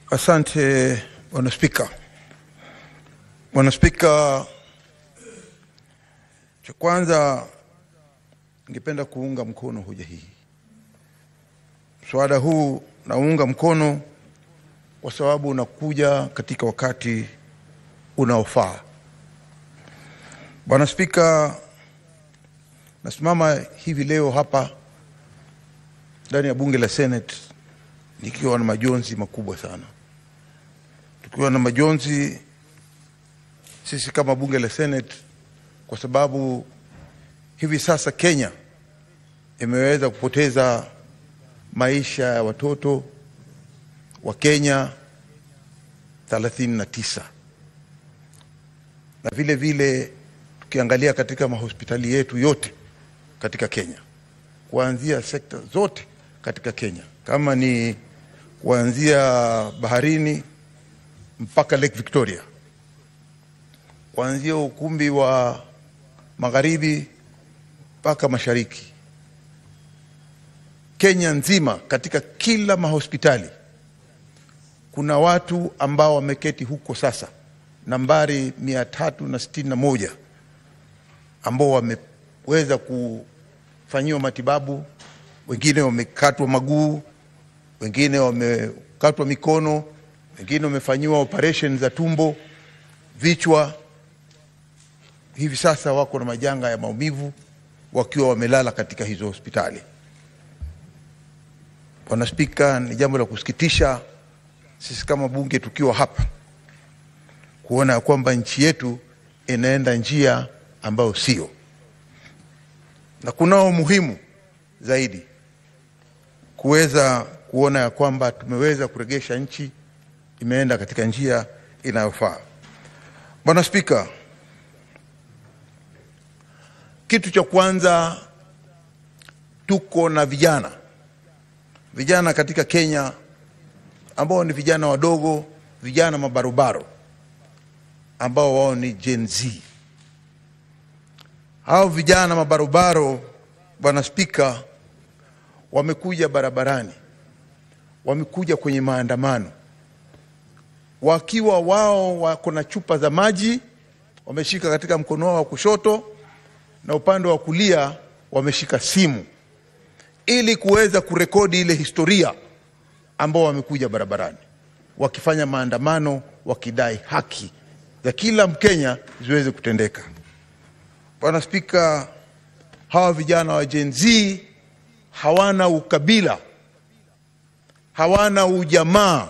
Asante bwana Spika. Bwana Spika, cha kwanza ningependa kuunga mkono hoja hii. Mswada huu naunga mkono kwa sababu unakuja katika wakati unaofaa. Bwana Spika, nasimama hivi leo hapa ndani ya bunge la Senate nikiwa na majonzi makubwa sana, tukiwa na majonzi sisi kama bunge la Senate, kwa sababu hivi sasa Kenya imeweza kupoteza maisha ya watoto wa Kenya 39 na vile vile tukiangalia katika mahospitali yetu yote katika Kenya, kuanzia sekta zote katika Kenya, kama ni kuanzia baharini mpaka Lake Victoria, kuanzia ukumbi wa magharibi mpaka mashariki, Kenya nzima, katika kila mahospitali kuna watu ambao wameketi huko sasa, nambari mia tatu na sitini na moja ambao wameweza kufanyiwa matibabu, wengine wamekatwa maguu, wengine wamekatwa mikono, wengine wamefanyiwa operation za tumbo, vichwa. Hivi sasa wako na majanga ya maumivu wakiwa wamelala katika hizo hospitali. Bwana Spika, ni jambo la kusikitisha sisi kama bunge tukiwa hapa kuona ya kwamba nchi yetu inaenda njia ambayo sio, na kunao umuhimu zaidi kuweza kuona ya kwamba tumeweza kuregesha nchi imeenda katika njia inayofaa. Bwana Spika, kitu cha kwanza, tuko na vijana vijana katika Kenya ambao ni vijana wadogo, vijana mabarobaro ambao wao ni Gen Z. Hao vijana mabarobaro, Bwana Spika, wamekuja barabarani, wamekuja kwenye maandamano wakiwa wao wako na chupa za maji wameshika katika mkono wao wa kushoto, na upande wa kulia wameshika simu ili kuweza kurekodi ile historia ambao wamekuja barabarani wakifanya maandamano wakidai haki za kila Mkenya ziweze kutendeka. Bwana Spika, hawa vijana wa Gen Z hawana ukabila, hawana ujamaa,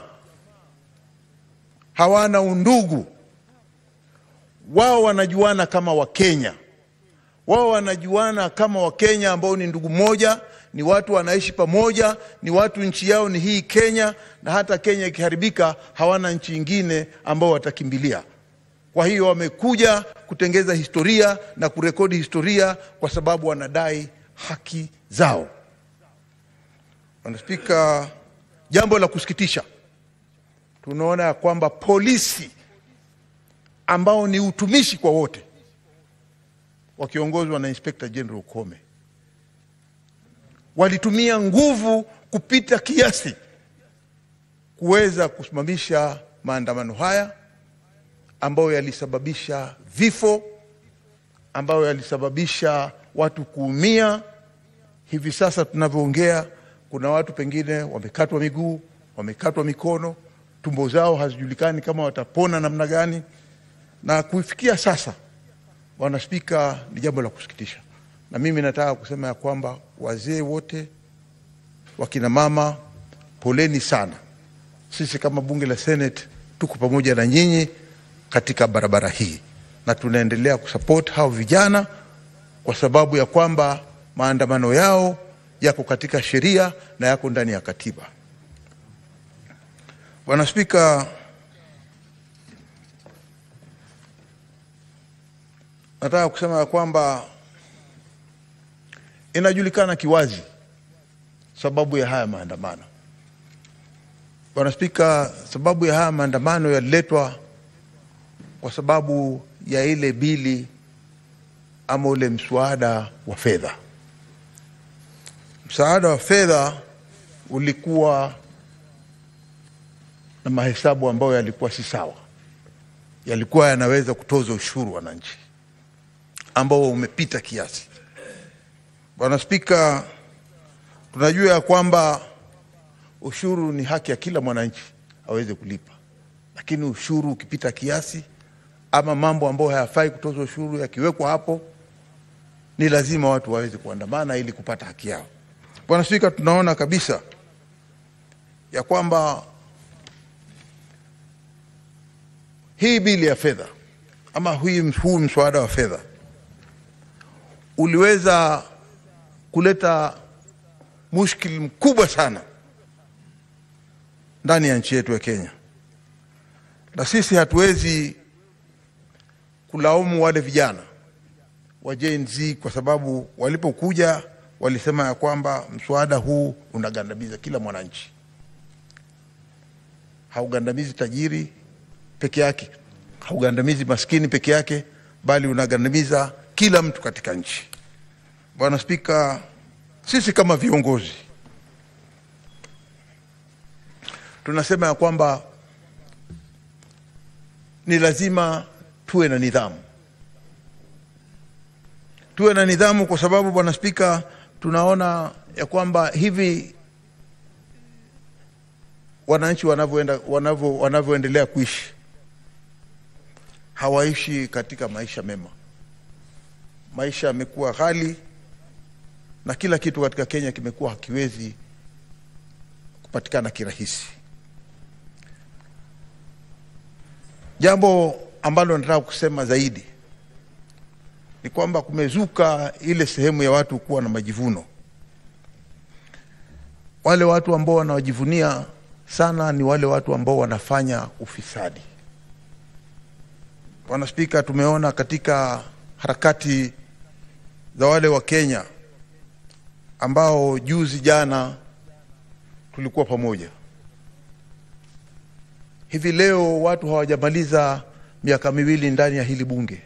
hawana undugu. Wao wanajuana kama Wakenya, wao wanajuana kama Wakenya ambao ni ndugu moja ni watu wanaishi pamoja, ni watu nchi yao ni hii Kenya, na hata Kenya ikiharibika hawana nchi ingine ambao watakimbilia. Kwa hiyo wamekuja kutengeza historia na kurekodi historia kwa sababu wanadai haki zao. Bwana Spika, jambo la kusikitisha, tunaona ya kwamba polisi ambao ni utumishi kwa wote wakiongozwa na Inspector General Kome walitumia nguvu kupita kiasi kuweza kusimamisha maandamano haya ambayo yalisababisha vifo, ambayo yalisababisha watu kuumia. Hivi sasa tunavyoongea, kuna watu pengine wamekatwa miguu, wamekatwa mikono, tumbo zao hazijulikani kama watapona namna gani, na kufikia sasa, Bwana Spika, ni jambo la kusikitisha na mimi nataka kusema ya kwamba wazee wote, wakina mama, poleni sana. Sisi kama bunge la Senate tuko pamoja na nyinyi katika barabara hii, na tunaendelea kusupport hao vijana kwa sababu ya kwamba maandamano yao yako katika sheria na yako ndani ya katiba. Bwana Spika, nataka kusema ya kwamba inajulikana kiwazi sababu ya haya maandamano. Bwana Spika, sababu ya haya maandamano yaliletwa kwa sababu ya ile bili ama ule mswada wa fedha. Msaada wa fedha ulikuwa na mahesabu ambayo yalikuwa si sawa, yalikuwa yanaweza kutoza ushuru wananchi ambao umepita kiasi. Bwana Spika, tunajua ya kwamba ushuru ni haki ya kila mwananchi aweze kulipa, lakini ushuru ukipita kiasi ama mambo ambayo hayafai kutozwa ushuru yakiwekwa hapo, ni lazima watu waweze kuandamana ili kupata haki yao. Bwana Spika, tunaona kabisa ya kwamba hii bili ya fedha ama hii- huu mswada wa fedha uliweza kuleta mushkili mkubwa sana ndani ya nchi yetu ya Kenya, na sisi hatuwezi kulaumu wale vijana wa Gen Z kwa sababu walipokuja walisema ya kwamba mswada huu unagandamiza kila mwananchi, haugandamizi tajiri peke yake, haugandamizi maskini peke yake, bali unagandamiza kila mtu katika nchi. Bwana Spika, sisi kama viongozi tunasema ya kwamba ni lazima tuwe na nidhamu, tuwe na nidhamu kwa sababu Bwana Spika, tunaona ya kwamba hivi wananchi wanavyoenda wanavyo wanavyoendelea kuishi hawaishi katika maisha mema. Maisha yamekuwa ghali na kila kitu katika Kenya kimekuwa hakiwezi kupatikana kirahisi. Jambo ambalo nataka kusema zaidi ni kwamba kumezuka ile sehemu ya watu kuwa na majivuno. Wale watu ambao wanawajivunia sana ni wale watu ambao wanafanya ufisadi. Bwana Spika, tumeona katika harakati za wale wa Kenya ambao juzi jana tulikuwa pamoja. Hivi leo watu hawajamaliza miaka miwili ndani ya hili bunge,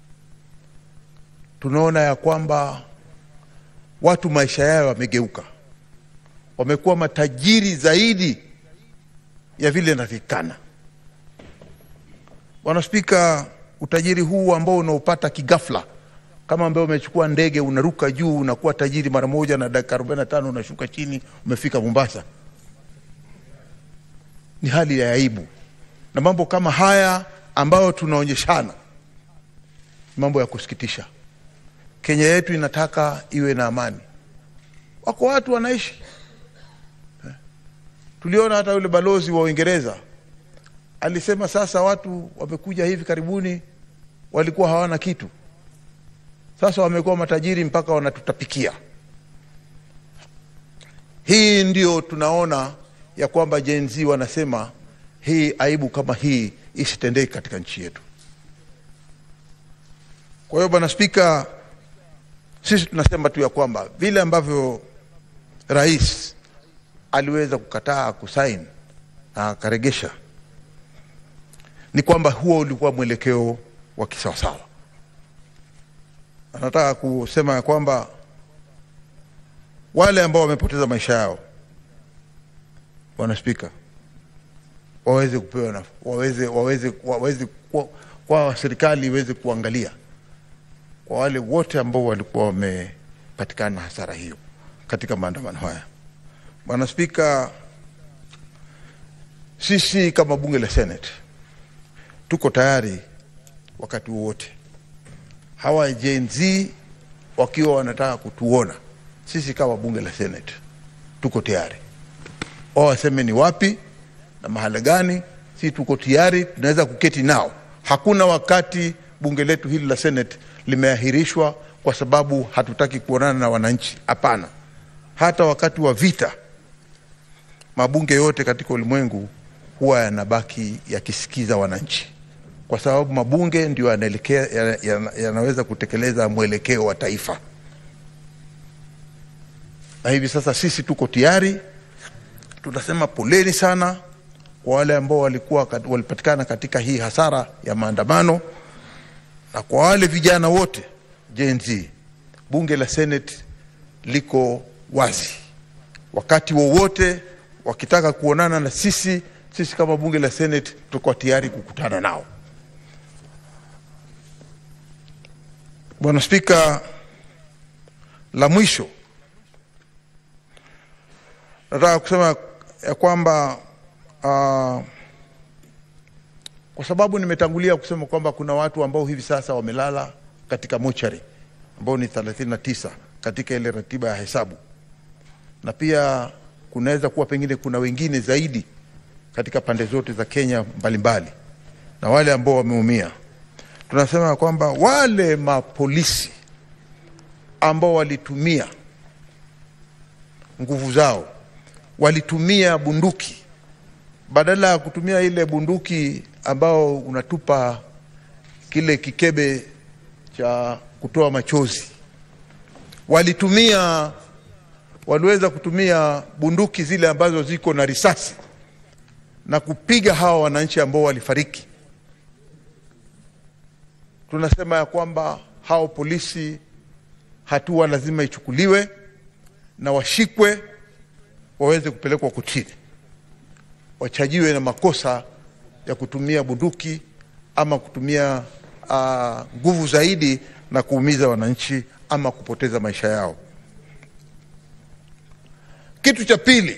tunaona ya kwamba watu maisha yao yamegeuka, wamekuwa matajiri zaidi ya vile inavyokana. Bwana Spika, utajiri huu ambao unaopata kigafla kama ambaye umechukua ndege unaruka juu unakuwa tajiri mara moja, na dakika 45 unashuka chini umefika Mombasa, ni hali ya aibu. Na mambo kama haya ambayo tunaonyeshana mambo ya kusikitisha. Kenya yetu inataka iwe na amani, wako watu wanaishi eh. Tuliona hata yule balozi wa Uingereza alisema sasa watu wamekuja hivi karibuni walikuwa hawana kitu, sasa wamekuwa matajiri mpaka wanatutapikia. Hii ndio tunaona ya kwamba Gen Z wanasema hii aibu kama hii isitendeki katika nchi yetu. Kwa hiyo Bwana Spika, sisi tunasema tu ya kwamba vile ambavyo rais aliweza kukataa kusaini na akaregesha ni kwamba huo ulikuwa mwelekeo wa kisawasawa. Anataka kusema ya kwamba wale ambao wamepoteza maisha yao, Bwana Spika, waweze kupewa na, waweze, waweze, waweze kwa, kwa serikali iweze kuangalia kwa wale wote ambao walikuwa wamepatikana na hasara hiyo katika maandamano haya. Bwana Spika, sisi kama bunge la Senate tuko tayari wakati wowote. Hawa Gen Z wakiwa wanataka kutuona sisi kama bunge la Senate, tuko tayari. Wao waseme ni wapi na mahala gani, si tuko tayari, tunaweza kuketi nao. Hakuna wakati bunge letu hili la Senate limeahirishwa kwa sababu hatutaki kuonana na wananchi. Hapana, hata wakati wa vita mabunge yote katika ulimwengu huwa yanabaki yakisikiza wananchi kwa sababu mabunge ndio yanaelekea yanaweza kutekeleza mwelekeo wa taifa. Na hivi sasa sisi tuko tayari, tunasema poleni sana kwa wale ambao walikuwa walipatikana katika hii hasara ya maandamano, na kwa wale vijana wote Gen Z, bunge la Senate liko wazi wakati wowote wakitaka kuonana na sisi sisi kama bunge la Senate tuko tayari kukutana nao. Bwana Spika, la mwisho nataka kusema ya kwamba uh, kwa sababu nimetangulia kusema kwamba kuna watu ambao hivi sasa wamelala katika mochari ambao ni 39 katika ile ratiba ya hesabu, na pia kunaweza kuwa pengine kuna wengine zaidi katika pande zote za Kenya mbalimbali mbali, na wale ambao wameumia. Tunasema kwamba wale mapolisi ambao walitumia nguvu zao, walitumia bunduki badala ya kutumia ile bunduki ambao unatupa kile kikebe cha kutoa machozi, walitumia waliweza kutumia bunduki zile ambazo ziko na risasi na kupiga hawa wananchi ambao walifariki. Tunasema ya kwamba hao polisi hatua lazima ichukuliwe na washikwe waweze kupelekwa kotini, wachajiwe na makosa ya kutumia bunduki ama kutumia nguvu uh, zaidi na kuumiza wananchi ama kupoteza maisha yao. Kitu cha pili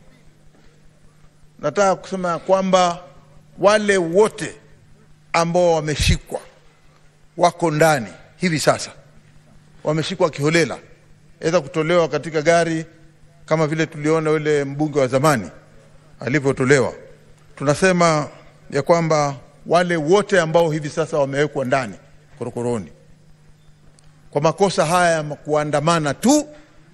nataka kusema ya kwamba wale wote ambao wameshikwa wako ndani hivi sasa, wameshikwa kiholela, aweza kutolewa katika gari kama vile tuliona yule mbunge wa zamani alivyotolewa. Tunasema ya kwamba wale wote ambao hivi sasa wamewekwa ndani korokoroni kwa makosa haya ya kuandamana tu,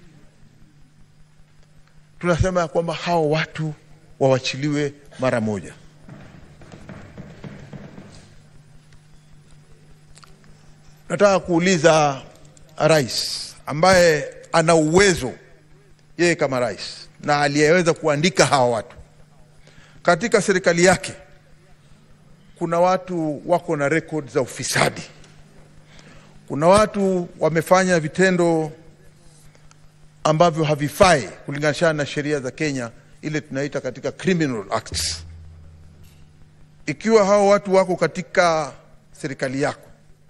tunasema ya kwamba hao watu wawachiliwe mara moja. Nataka kuuliza rais ambaye ana uwezo yeye kama rais na aliyeweza kuandika hawa watu katika serikali yake, kuna watu wako na rekodi za ufisadi, kuna watu wamefanya vitendo ambavyo havifai kulinganishana na sheria za Kenya ile tunaita katika criminal acts. Ikiwa hao watu wako katika serikali yako,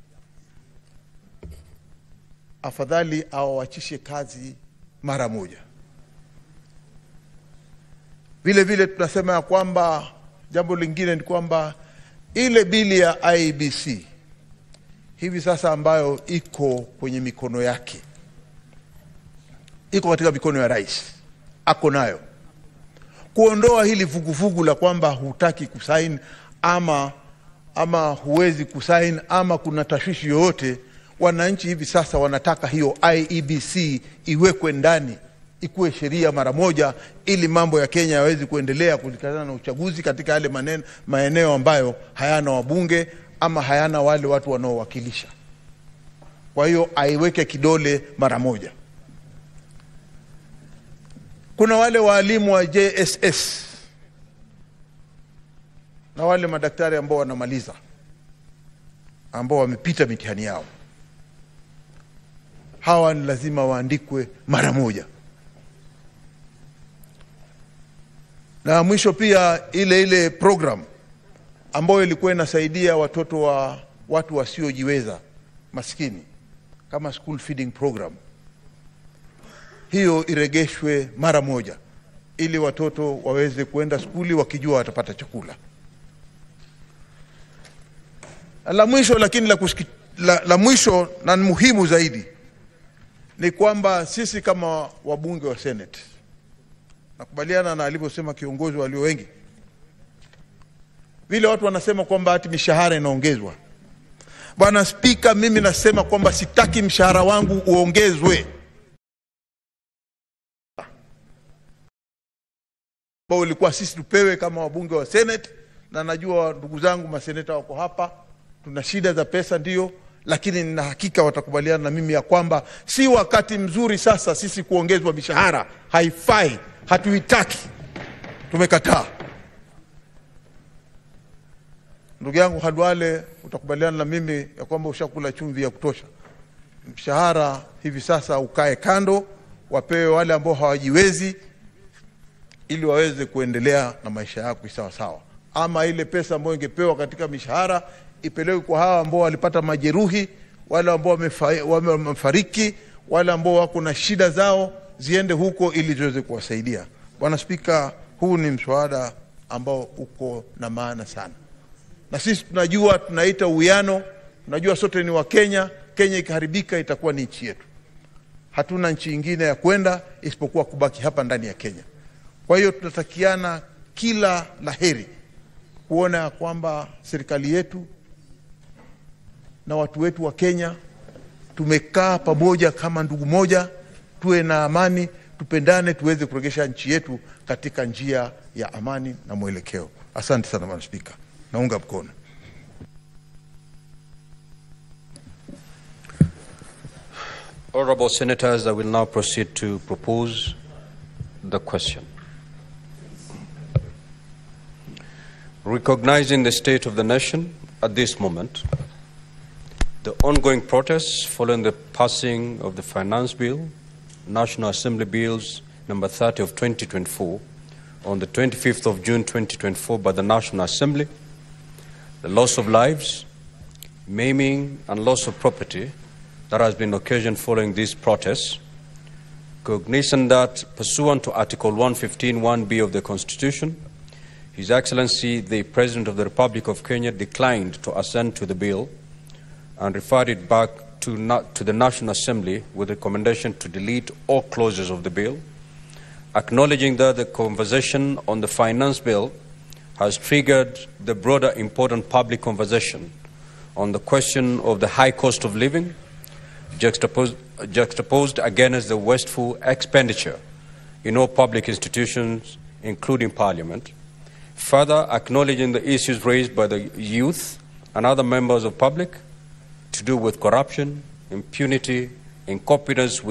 afadhali awawachishe kazi mara moja. Vile vile tunasema ya kwamba jambo lingine ni kwamba ile bili ya IEBC hivi sasa ambayo iko kwenye mikono yake, iko katika mikono ya rais, ako nayo kuondoa hili vuguvugu la kwamba hutaki kusaini ama, ama huwezi kusaini ama kuna tashwishi yoyote. Wananchi hivi sasa wanataka hiyo IEBC iwekwe ndani, ikuwe sheria mara moja, ili mambo ya Kenya yawezi kuendelea kulikana na uchaguzi katika yale maneno, maeneo ambayo hayana wabunge ama hayana wale watu wanaowakilisha. Kwa hiyo aiweke kidole mara moja. Kuna wale waalimu wa JSS na wale madaktari ambao wanamaliza ambao wamepita mitihani yao, hawa ni lazima waandikwe mara moja. Na mwisho pia ile ile program ambayo ilikuwa inasaidia watoto wa watu wasiojiweza maskini kama school feeding program hiyo iregeshwe mara moja ili watoto waweze kuenda skuli wakijua watapata chakula. La mwisho lakini la, kusiki, la, la mwisho na muhimu zaidi ni kwamba sisi kama wabunge wa Senate, nakubaliana na alivyosema kiongozi walio wengi, vile watu wanasema kwamba hati mishahara inaongezwa. Bwana Spika, mimi nasema kwamba sitaki mshahara wangu uongezwe. ambao ulikuwa sisi tupewe kama wabunge wa Senate, na najua ndugu zangu maseneta wako hapa, tuna shida za pesa ndio, lakini nina hakika watakubaliana na mimi ya kwamba si wakati mzuri sasa sisi kuongezwa mishahara. Haifai, hatuitaki, tumekataa. Ndugu yangu Hadwale, utakubaliana na mimi ya kwamba ushakula chumvi ya kutosha. Mshahara hivi sasa ukae kando, wapewe wale ambao hawajiwezi ili waweze kuendelea na maisha yao kisawasawa, ama ile pesa ambayo ingepewa katika mishahara ipelekwe kwa hawa ambao walipata majeruhi, wale ambao wamefa- wamefariki, wale ambao wako na shida zao, ziende huko ili ziweze kuwasaidia. Bwana Spika, huu ni mswada ambao uko na maana sana, na sisi tunajua, tunaita uwiano, tunajua sote ni Wakenya. Kenya ikiharibika itakuwa ni nchi yetu hatuna nchi ingine ya kwenda isipokuwa kubaki hapa ndani ya Kenya. Kwa hiyo tunatakiana kila laheri kuona ya kwamba serikali yetu na watu wetu wa Kenya tumekaa pamoja kama ndugu moja, tuwe na amani, tupendane, tuweze kuregesha nchi yetu katika njia ya amani na mwelekeo. Asante sana Bwana Spika, naunga mkono. Honorable Senators, I will now proceed to propose the question. Recognizing the state of the nation at this moment, the ongoing protests following the passing of the Finance Bill, National Assembly Bills number 30 of 2024, on the 25th of June 2024 by the National Assembly, the loss of lives, maiming, and loss of property that has been occasioned following these protests, cognizant that pursuant to Article 115.1b of the Constitution, His Excellency the President of the Republic of Kenya declined to assent to the bill and referred it back to, na- to the National Assembly with recommendation to delete all clauses of the bill, acknowledging that the conversation on the finance bill has triggered the broader important public conversation on the question of the high cost of living juxtaposed, juxtaposed against the wasteful expenditure in all public institutions, including Parliament. Further, acknowledging the issues raised by the youth and other members of public to do with corruption, impunity, incompetence with